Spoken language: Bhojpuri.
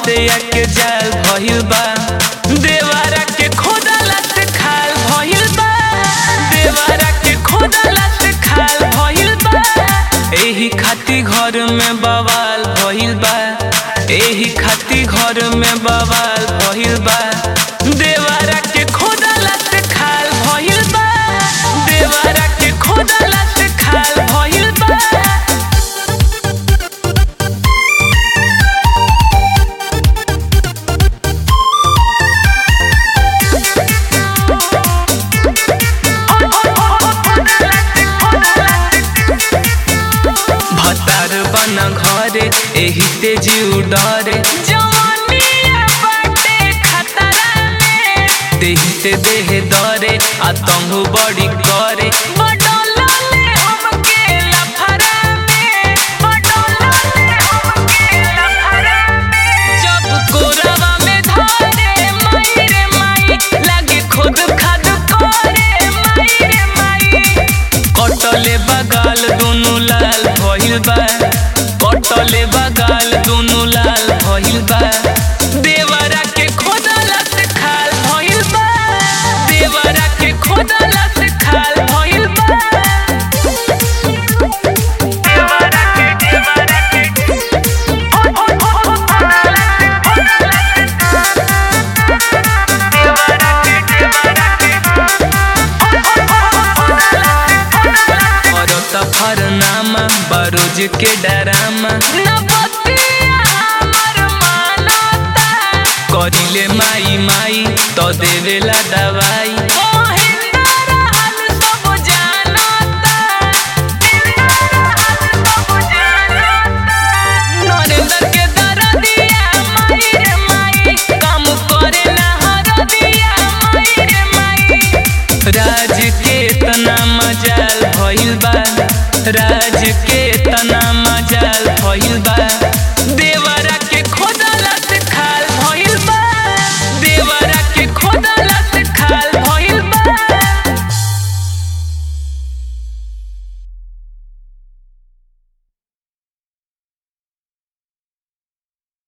हत्या के जाल भइल बा देवारा के खोदला से खाल भइल बा देवारा के खोदला से खाल भइल बा एही खाती घर में बवाल भइल बा एही खाती घर में बवाल भइल बा देवारा के खोदला से खाल भइल बा देवारा के खोदला से खाल भइल बा भतार बन घरे एही ते जीव डरे जवानिया बाटे खतरा में देही ते देह दरे आतंक बड़ी करे बडोलले हमके लफरा में बडोलले हमके लफरा में जब कोरवा में धरे माई रे माई लागे खुद खाद करे माई रे माई कटले बगाल दुनु लाल भइल बा कटले बगाल दुनु लाल भइल बा देवरा के खोदला से खाल भइल बा देवरा के खोदला से खाल भइल बा देवरा के देवरा के ओ ओ ओ ओ खोदला से खोदला से देवरा के देवरा के करत फरनामा बरोज के डरामा करिले माई माई तो देवेला डा